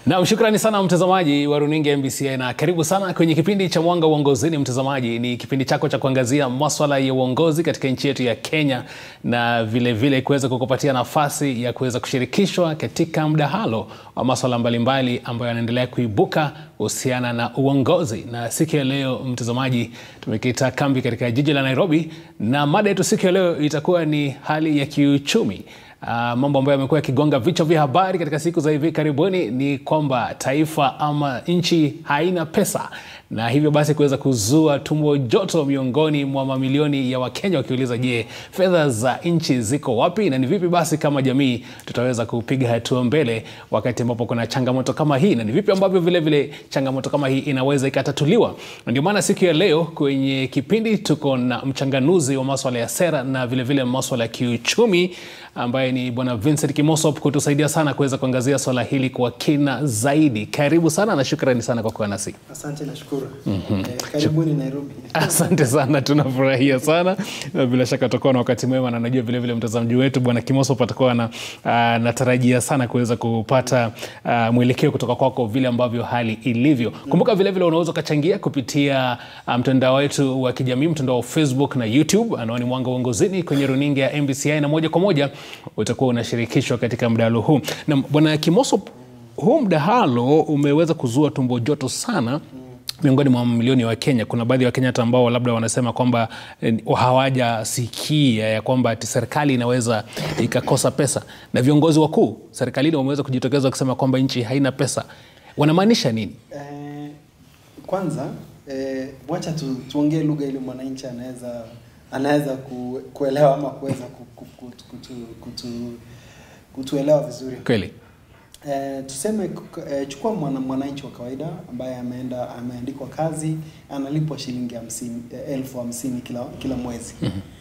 Naam, shukrani sana mtazamaji wa runinga ya MBCI na karibu sana kwenye kipindi cha Mwanga Uongozini. Mtazamaji, ni kipindi chako cha kuangazia maswala ya uongozi katika nchi yetu ya Kenya na vilevile kuweza kukupatia nafasi ya kuweza kushirikishwa katika mdahalo wa maswala mbalimbali ambayo yanaendelea kuibuka kuhusiana na uongozi. Na siku ya leo mtazamaji, tumekita kambi katika jiji la Nairobi na mada yetu siku ya leo itakuwa ni hali ya kiuchumi. Uh, mambo ambayo yamekuwa yakigonga vichwa vya habari katika siku za hivi karibuni ni kwamba taifa ama nchi haina pesa, na hivyo basi kuweza kuzua tumbo joto miongoni mwa mamilioni ya Wakenya wakiuliza, je, fedha za nchi ziko wapi na ni vipi basi kama jamii tutaweza kupiga hatua mbele wakati ambapo kuna changamoto kama hii, na ni vipi ambavyo vile vile changamoto kama hii inaweza ikatatuliwa. Na ndio maana siku ya leo kwenye kipindi tuko na mchanganuzi wa maswala ya sera na vile vile maswala ya kiuchumi ambaye ni Bwana Vincent Kimosop kutusaidia sana kuweza kuangazia swala hili kwa kina zaidi. Karibu sana na shukrani sana kwa kuwa nasi. Asante, nashukuru. Eh, karibuni Nairobi. Asante sana, tunafurahia sana na bila shaka tutakuwa na wakati mwema, na najua vile vile mtazamaji wetu Bwana Kimosop atakuwa na natarajia sana kuweza kupata uh, mwelekeo kutoka kwako vile ambavyo hali ilivyo. Kumbuka vile vile unaweza ukachangia kupitia uh, mtandao wetu wa kijamii, mtandao wa Facebook na YouTube, anwani Mwanga Uongozini kwenye runinga ya MBCI, na moja kwa moja utakuwa unashirikishwa katika mdahalo huu. Na Bwana Kimosop, huu mdahalo umeweza kuzua tumbo joto sana miongoni mwa mamilioni wa Kenya. Kuna baadhi ya Wakenya hata ambao labda wanasema kwamba eh, hawajasikia ya kwamba ati serikali inaweza ikakosa pesa, na viongozi wakuu serikalini wameweza kujitokeza kusema kwamba nchi haina pesa. Wanamaanisha nini? Eh, kwanza eh, wacha tu, tuongee lugha ili mwananchi anaweza anaweza ku, kuelewa ama kuweza ku, ku, kutu, kutu, kutu, kutuelewa vizuri. Kweli Eh, tuseme eh, chukua mwana, mwananchi wa kawaida ambaye ameenda ameandikwa kazi analipwa shilingi hamsini, eh, elfu hamsini kila, kila mwezi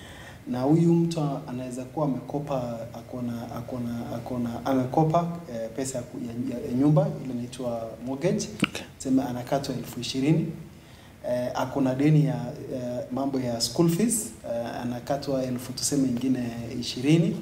na huyu mtu anaweza kuwa amekopa akona akona akona amekopa eh, pesa ya, ku- ya, ya, ya nyumba ile inaitwa mortgage Okay. sema anakatwa elfu ishirini eh, akona deni ya eh, mambo ya school fees eh, anakatwa elfu tuseme ingine ishirini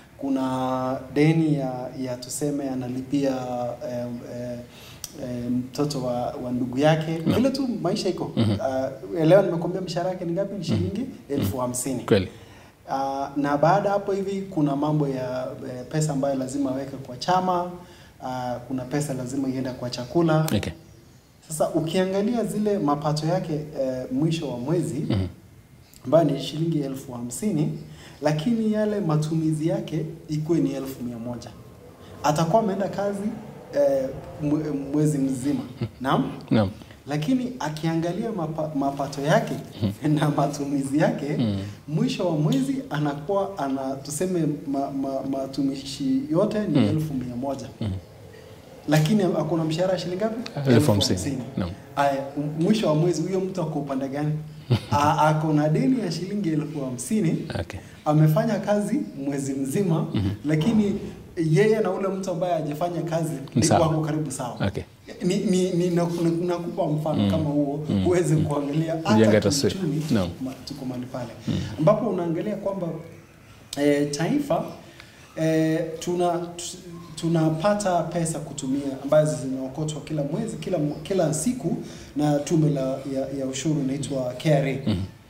kuna deni ya, ya tuseme analipia eh, eh, eh, mtoto wa, wa ndugu yake No. vile tu maisha iko uh, leo nimekwambia mshahara yake ni ngapi ni shilingi elfu hamsini kweli, Uh, na baada hapo hivi kuna mambo ya eh, pesa ambayo lazima aweke kwa chama uh, kuna pesa lazima ienda kwa chakula okay. sasa ukiangalia zile mapato yake eh, mwisho wa mwezi Mhm. ambayo ni shilingi elfu hamsini lakini yale matumizi yake ikuwe ni elfu mia moja atakuwa ameenda kazi eh, mwe- mwezi mzima naam Naam. lakini akiangalia mapa, mapato yake na matumizi yake mwisho wa mwezi anakuwa ana tuseme ma, ma, matumishi yote ni elfu mia moja lakini akona mshahara shilingi ngapi? Elfu hamsini. Naam. Aya, m- mwisho wa mwezi huyo mtu ako upande gani? A- ako na deni ya shilingi elfu hamsini Okay. amefanya kazi mwezi mzima lakini yeye na ule mtu ambaye hajafanya kazi Ni sawa. wako karibu sawa Okay. ni, ni, ni naku- nakupa mfano kama huo uweze kuangalia Kujenga hata taswira. kiuchumi Naam. ma- tuko mahali pale ambapo unaangalia kwamba e, taifa e, tuna tu- tunapata pesa kutumia ambazo zinaokotwa kila mwezi kila kila siku na tume la ya, ya ushuru inaitwa KRA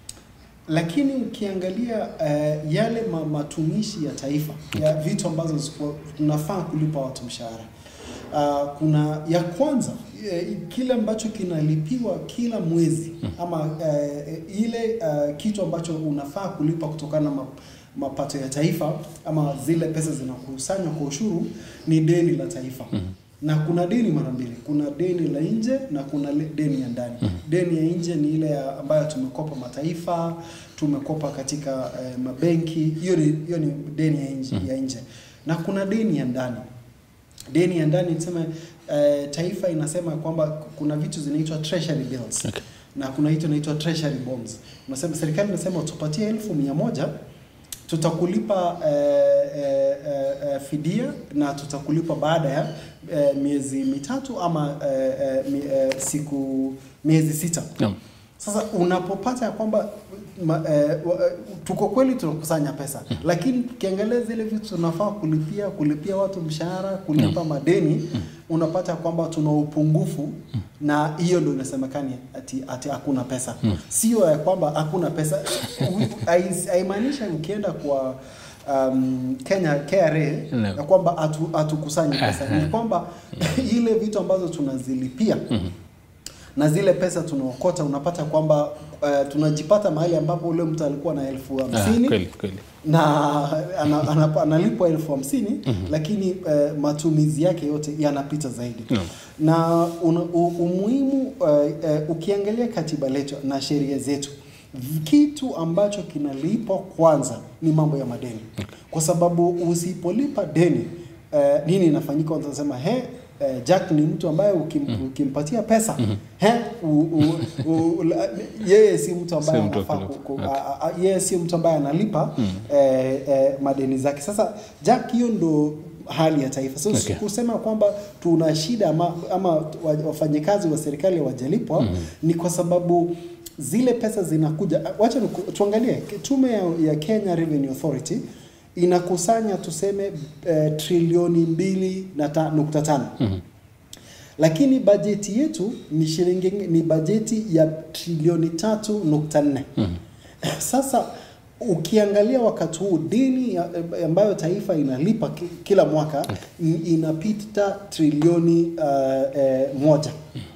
lakini ukiangalia uh, yale ma, matumishi ya taifa ya vitu ambazo ziko- tunafaa kulipa watu mshahara uh, kuna ya kwanza eh, kile ambacho kinalipiwa kila mwezi ama uh, ile uh, kitu ambacho unafaa kulipa kutokana na ma, mapato ya taifa ama zile pesa zinakusanywa kwa ushuru ni deni la taifa na kuna deni mara mbili kuna deni la nje na kuna le- deni ya ndani deni ya nje ni ile ya- ambayo tumekopa mataifa tumekopa katika eh, mabenki hiyo ni, hiyo ni deni ya nje, ya nje na kuna deni ya ndani deni ya ndani tuseme eh, taifa inasema kwamba kuna vitu zinaitwa treasury bills Okay. na kuna hitu inaitwa treasury bonds unasema serikali inasema tupatie elfu mia moja tutakulipa eh, eh, eh, eh, fidia na tutakulipa baada ya eh, miezi mitatu ama eh, eh, mi, eh, siku miezi sita Naam. sasa unapopata ya kwamba ma, eh, wa- eh, tuko kweli tunakusanya pesa lakini tukiangalia zile vitu tunafaa kulipia kulipia watu mshahara kulipa madeni unapata kwamba tuna upungufu na hiyo ndio inasemekani ati ati hakuna pesa sio ya kwamba hakuna pesa Hai- haimaanishi ukienda kwa um, Kenya KRA No. ya kwamba hatu- hatukusanyi pesa ni kwamba ile vitu ambazo tunazilipia na zile pesa tunaokota unapata kwamba uh, tunajipata mahali ambapo ule mtu alikuwa na elfu Ah, hamsini kweli kweli. na ana- ana- analipwa elfu hamsini lakini eh, matumizi yake yote yanapita zaidi Naam. na una, u, umuhimu eh, eh, ukiangalia katiba letu na sheria zetu kitu ambacho kinalipwa kwanza ni mambo ya madeni kwa sababu usipolipa deni eh, nini inafanyika utasema he eh, Jack ni mtu ambaye ukim, ukimpatia pesa he u, u, u, la- yeye si mtu ambaye Si mtu wa anafaa kulipa. ku- ku- Okay. a- a- yeye sio mtu ambaye analipa eh, eh, madeni zake. Sasa Jack, hiyo ndo hali ya taifa. So Okay. kusema kwamba tuna shida ama, ama wa- wafanyikazi wa serikali hawajalipwa ni kwa sababu zile pesa zinakuja. Wacha niku- tuangalie tume ya, ya Kenya Revenue Authority inakusanya tuseme eh, trilioni mbili na ta, nukta tano lakini bajeti yetu ni shilingi ni bajeti ya trilioni tatu nukta nne sasa ukiangalia wakati huu deni ya- ambayo taifa inalipa ki- kila mwaka i- inapita trilioni uh, eh, moja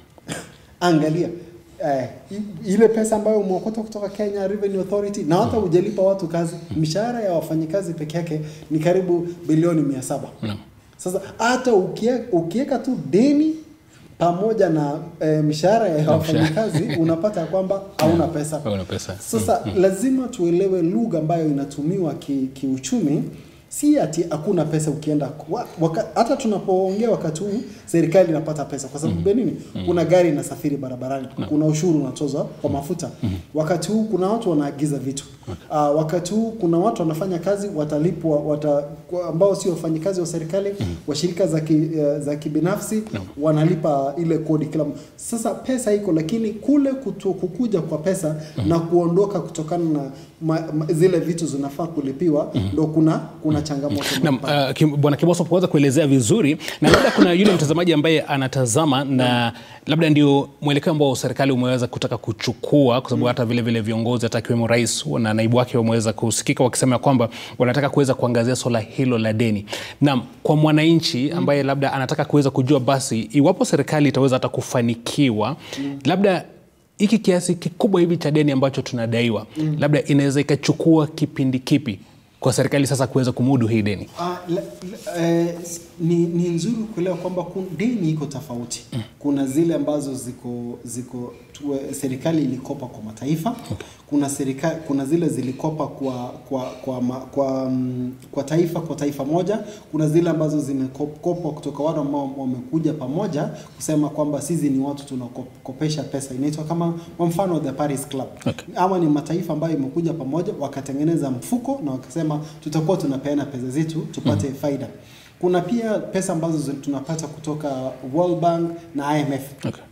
angalia eh, i- ile pesa ambayo umeokota kutoka Kenya Revenue Authority na hata hujalipa watu kazi, mishahara ya wafanyikazi peke yake ni karibu bilioni mia saba. Naam. Sasa hata ukie- ukiweka tu deni pamoja na eh, mishahara ya Na wafanyikazi unapata kwamba hauna pesa. Hauna pesa. Sasa lazima tuelewe lugha ambayo inatumiwa ki- kiuchumi si ati hakuna pesa ukienda wa- waka, hata tunapoongea wakati huu serikali inapata pesa kwa sababu mm. nini kuna gari inasafiri barabarani kuna ushuru unatozwa kwa mafuta wakati huu kuna watu wanaagiza vitu uh, wakati huu kuna watu wanafanya kazi watalipwa wata, kwa- ambao sio wafanyikazi wa serikali wa shirika za, ki, eh, za kibinafsi wanalipa ile kodi kila m- sasa pesa iko lakini kule kutu, kukuja kwa pesa na kuondoka kutokana na ma, ma, zile vitu zinafaa kulipiwa ndo kuna kuna changamoto Naam, uh, Kim- Bwana Kimoso kuweza kuelezea vizuri, na labda kuna yule mtazamaji ambaye anatazama na labda ndio mwelekeo ambao serikali umeweza kutaka kuchukua, kwa sababu hata vile vile viongozi hata akiwemo rais na naibu wake wameweza kusikika wakisema kwamba wanataka kuweza kuangazia swala hilo la deni. Naam, kwa mwananchi ambaye labda anataka kuweza kujua basi iwapo serikali itaweza hata kufanikiwa labda hiki kiasi kikubwa hivi cha deni ambacho tunadaiwa labda inaweza ikachukua kipindi kipi kwa serikali sasa kuweza kumudu hii deni? Ah, la, la, eh, s- ni, ni nzuri kuelewa kwamba kun- deni iko tofauti. Kuna zile ambazo ziko ziko tuwe, serikali ilikopa kwa mataifa kuna serikali, kuna zile zilikopa kwa kwa kwa, ma, kwa, mm, kwa taifa kwa taifa moja. Kuna zile ambazo zimekopwa kutoka watu ambao wamekuja pamoja kusema kwamba sisi ni watu tunakopesha pesa, inaitwa kama kwa mfano the Paris Club Okay. ama ni mataifa ambayo imekuja pamoja wakatengeneza mfuko na wakasema tutakuwa tunapeana pesa zetu tupate faida. Kuna pia pesa ambazo zi- tunapata kutoka World Bank na IMF. Okay.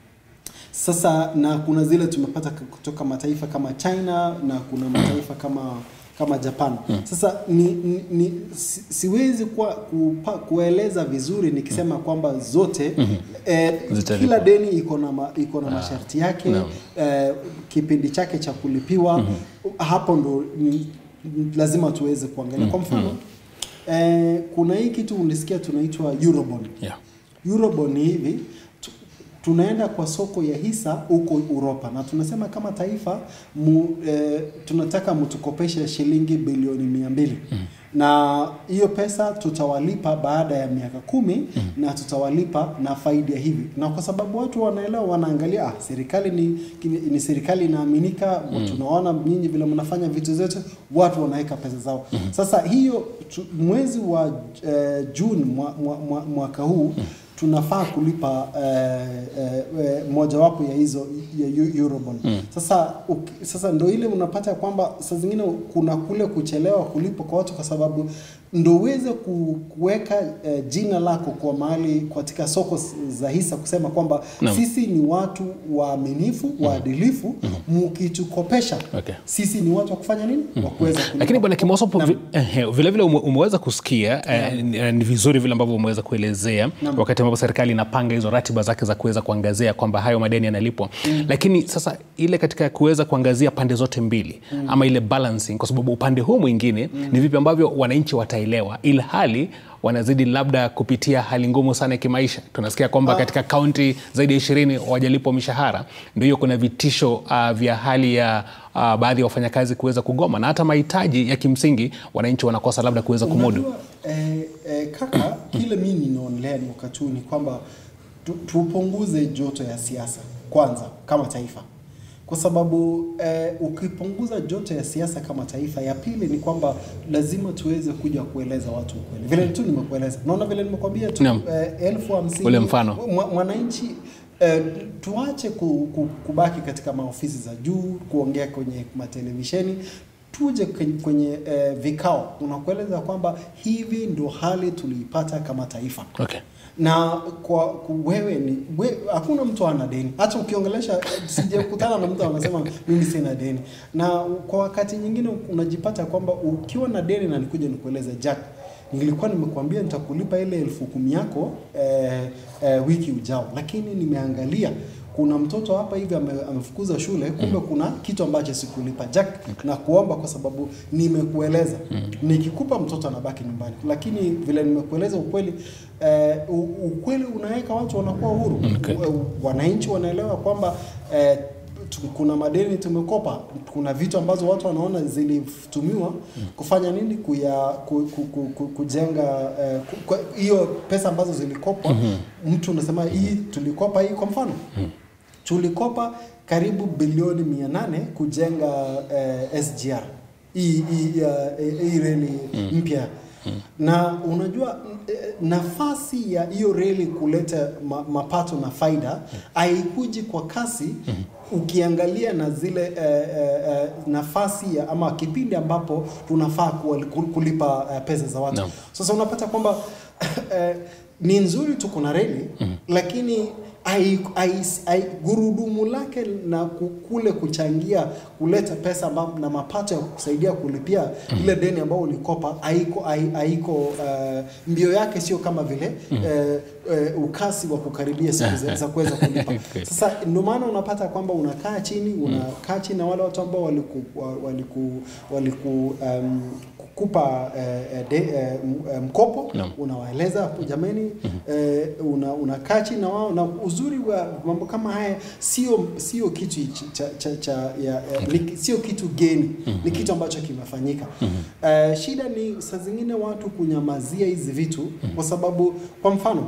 Sasa na kuna zile tumepata k- kutoka mataifa kama China na kuna mataifa kama kama Japan. Sasa ni, ni, ni si, siwezi kwa, kupa, kueleza vizuri nikisema kwamba zote eh, Zitalipwa. kila deni iko na ma, iko na masharti yake Naam. eh, kipindi chake cha kulipiwa hapo ndo ni, lazima tuweze kuangalia. Kwa mfano eh, kuna hii kitu ulisikia tunaitwa Eurobond. Yeah. Eurobond ni hivi tu- tunaenda kwa soko ya hisa huko Uropa na tunasema kama taifa mu, eh, tunataka mtukopeshe shilingi bilioni mia mbili na hiyo pesa tutawalipa baada ya miaka kumi na tutawalipa na faida hivi, na kwa sababu watu wanaelewa, wanaangalia ah, serikali ni, ni, ni serikali inaaminika, tunaona nyinyi vile mnafanya vitu zetu, watu wanaweka pesa zao. Sasa hiyo tu, mwezi wa eh, Juni mwa, mwa, mwa, mwaka huu tunafaa kulipa eh, eh, eh, mojawapo ya hizo ya Eu- Eurobond. Sasa uki, sasa ndo ile unapata kwamba saa zingine kuna kule kuchelewa kulipa kwa watu kwa sababu ndo uweze ku- kuweka eh, jina lako kwa mahali katika soko s- za hisa kusema kwamba Naam. sisi ni watu waaminifu, waadilifu, mkitukopesha Okay. sisi ni watu wa kufanya nini? Wa kuweza kulipa. Lakini bwana Kimoso, po- Naam. vi- ehe, vile vile ume- umeweza kusikia eh, ni- eh, ni vizuri vile ambavyo umeweza kuelezea Naam. wakati ambapo ambavyo serikali inapanga hizo ratiba zake za kuweza kuangazia kwamba hayo madeni yanalipwa mm. Lakini sasa ile katika kuweza kuangazia pande zote mbili mm. ama ile balancing, kwa sababu upande huu mwingine mm. ni vipi ambavyo wananchi wataelewa, ilhali wanazidi labda kupitia hali ngumu sana ya kimaisha. Tunasikia kwamba katika kaunti zaidi ya ishirini wajalipwa mishahara, ndio hiyo kuna vitisho uh, vya hali ya uh, baadhi ya wafanyakazi kuweza kugoma na hata mahitaji ya kimsingi wananchi wanakosa labda kuweza kumudu. Unajua, eh, eh, kaka, kile mimi ninaonelea ni wakati huu ni kwamba tu, tupunguze joto ya siasa kwanza kama taifa, kwa sababu eh, ukipunguza joto ya siasa kama taifa, ya pili ni kwamba lazima tuweze kuja kueleza watu ukweli, vile tu nimekueleza. Naona vile nimekwambia tu Naam. eh, elfu hamsini Ule mfano. mwa- mwananchi eh, tuache ku, ku, kubaki katika maofisi za juu kuongea kwenye matelevisheni tuje kwenye, kwenye eh, vikao unakueleza kwamba hivi ndo hali tuliipata kama taifa Okay. na kwa ku- wewe ni we, hakuna mtu ana deni. Hata ukiongelesha, sijakutana na mtu anasema mimi sina deni, na kwa wakati nyingine unajipata kwamba ukiwa na deni, na nikuja nikueleze Jack, nilikuwa nimekuambia nitakulipa ile elfu kumi yako eh, eh, wiki ujao, lakini nimeangalia kuna mtoto hapa hivi ame, amefukuza shule, kumbe kuna kitu ambacho sikulipa Jack, na kuomba kwa sababu nimekueleza. Nikikupa mtoto anabaki nyumbani, lakini vile nimekueleza ukweli eh, u- ukweli unaweka watu wanakuwa huru. Okay. U- Wananchi wanaelewa kwamba eh, tu- kuna madeni tumekopa, kuna vitu ambazo watu wanaona zilitumiwa kufanya nini, kuya ku, ku, ku, ku, kujenga eh, ku- kwa- hiyo pesa ambazo zilikopwa. Mtu unasema hii tulikopa hii, kwa mfano tulikopa karibu bilioni mia nane kujenga eh, SGR hii hii uh, hii reli mpya na unajua eh, nafasi ya hiyo reli kuleta ma, mapato na faida haikuji kwa kasi ukiangalia na zile eh, eh, eh, nafasi ya ama kipindi ambapo tunafaa kuwa- kulipa eh, pesa za watu Naam. sasa unapata kwamba eh, ni nzuri tu kuna reli lakini ai, ai, ai, gurudumu lake na ku- kule kuchangia kuleta pesa amba- na mapato ya kusaidia kulipia ile deni ambao ulikopa haiko hai- haiko uh, mbio yake sio kama vile eh, eh, ukasi wa kukaribia siku za- za kuweza kulipa. Okay. Sasa ndio maana unapata kwamba unakaa chini unakaa chini na wale watu ambao waliku wa- waliku waliku um, kukupa eh, eh, de, eh, m- eh, mkopo Naam. unawaeleza hapo jamani, eh, una unakaa chini na wao, na uzuri wa mambo kama haya sio sio kitu ch- cha, cha, cha ya, ya, ni, sio kitu geni ni kitu ambacho kimefanyika. Eh, shida ni saa zingine watu kunyamazia hizi vitu kwa sababu kwa mfano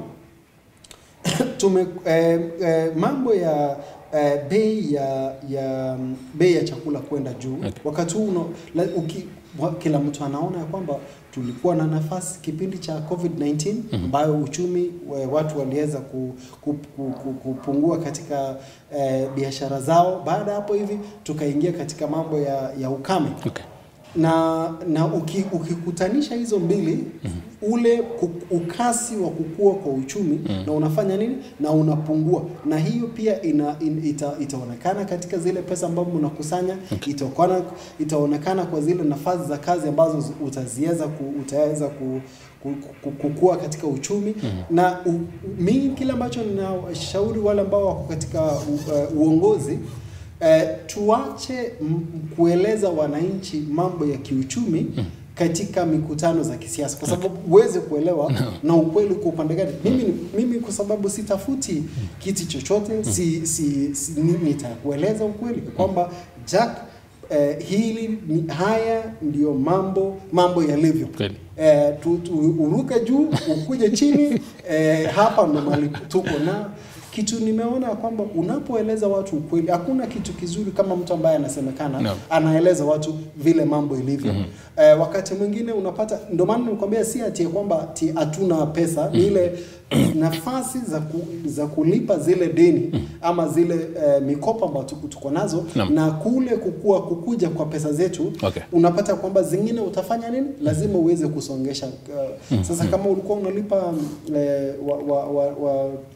tume eh, eh, mambo ya eh, bei ya ya mm, bei ya chakula kwenda juu Okay. wakati huu uno- la- uki, wa- kila mtu anaona ya kwamba tulikuwa na nafasi kipindi cha COVID-19 ambayo uchumi wa- watu waliweza ku, ku, ku, ku, kupungua katika eh, biashara zao. Baada ya hapo hivi tukaingia katika mambo ya, ya ukame Okay. na na uki, ukikutanisha hizo mbili ule ku- ukasi wa kukua kwa uchumi na unafanya nini na unapungua, na hiyo pia ina, in, ita, itaonekana katika zile pesa ambazo mnakusanya itaonekana, itaonekana kwa zile nafasi za kazi ambazo zi- utaziweza ku, utaweza ku, ku, ku, kukua katika uchumi na u, mimi kile ambacho ninashauri wale ambao wako katika u, uh, uongozi Eh, tuache m- kueleza wananchi mambo ya kiuchumi katika mikutano za kisiasa kwa sababu uweze kuelewa na ukweli uko upande gani. Mimi, ni- mimi kwa sababu sitafuti kiti chochote si, si, si, ni- nitakueleza ukweli kwamba Jack eh, hili ni, haya ndio mambo mambo yalivyo. Kweli. Eh, tu, tu, uruke juu ukuje chini eh, hapa ndo mahali tuko na kitu nimeona kwamba unapoeleza watu ukweli, hakuna kitu kizuri kama mtu ambaye anasemekana Naam. anaeleza watu vile mambo ilivyo. Eh, wakati mwingine unapata, ndio maana nikwambia si ati ya kwamba ati hatuna pesa, ni ile nafasi za, ku, za kulipa zile deni ama zile eh, mikopo ambayo tuko- tuko nazo Naam. na kule kukua kukuja kwa pesa zetu Okay. unapata kwamba zingine utafanya nini, lazima uweze kusongesha. Uh, sasa kama ulikuwa unalipa mm, eh, wa, wa, wa, wa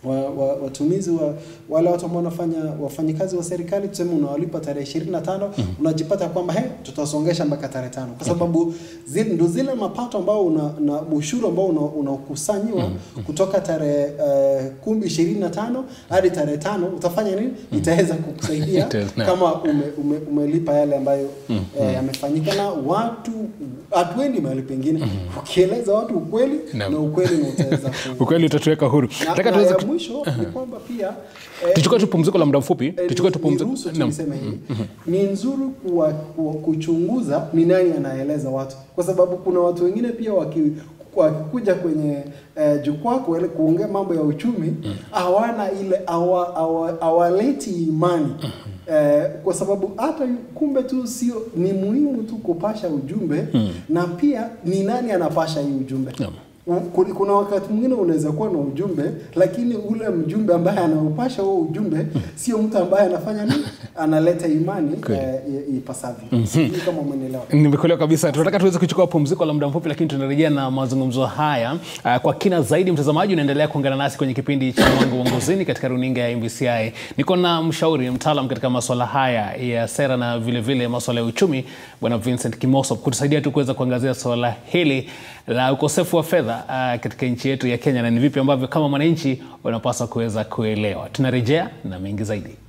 wa, wa, watumizi wa wale watu ambao wanafanya wafanyikazi wa serikali tuseme unawalipa tarehe ishirini na tano unajipata kwamba he tutasongesha mpaka tarehe tano kwa sababu zile, ndo zile mapato ambao una, na ushuru ambao unakusanyiwa una kutoka tarehe uh, kumi ishirini na tano hadi tarehe tano utafanya nini? Itaweza kukusaidia Ita- kama ume, ume, umelipa yale ambayo eh, yamefanyika na watu hatuendi mahali pengine ukieleza watu ukweli Naam. na ukweli na utaweza ku, ukweli utatuweka huru na, nataka na tuweze ya mwisho ni kwamba pia eh, tuchukue tu pumziko la muda mfupi eh, tuchukue tu ni- pumziko niruhusu tu Naam. niseme hivi ni nzuri kuwa, kuwa, kuchunguza ni nani anaeleza watu kwa sababu kuna watu wengine pia waki wakikuja kwenye eh, jukwaa kuele- kuongea mambo ya uchumi hawana ile hawa- hawa- hawaleti imani eh, kwa sababu hata yu- kumbe tu sio ni muhimu tu kupasha ujumbe na pia ni nani anapasha hii ujumbe Naam. U- ku- kuna wakati mwingine unaweza kuwa na ujumbe lakini ule mjumbe ambaye anaupasha huo ujumbe sio mtu ambaye anafanya nini analeta imani Kweli. eh, i- ipasavyo sijui kama umenielewa nimekuelewa kabisa tunataka tuweze kuchukua pumziko la muda mfupi lakini tunarejea na mazungumzo haya uh, kwa kina zaidi mtazamaji unaendelea kuungana nasi kwenye kipindi cha mwanga uongozini katika runinga ya mbci niko na mshauri mtaalam katika maswala haya ya sera na vilevile vile maswala ya uchumi bwana vincent kimoso kutusaidia tu kuweza kuangazia swala hili la ukosefu wa fedha uh, katika nchi yetu ya kenya na ni vipi ambavyo kama mwananchi unapaswa kuweza kuelewa tunarejea na mengi zaidi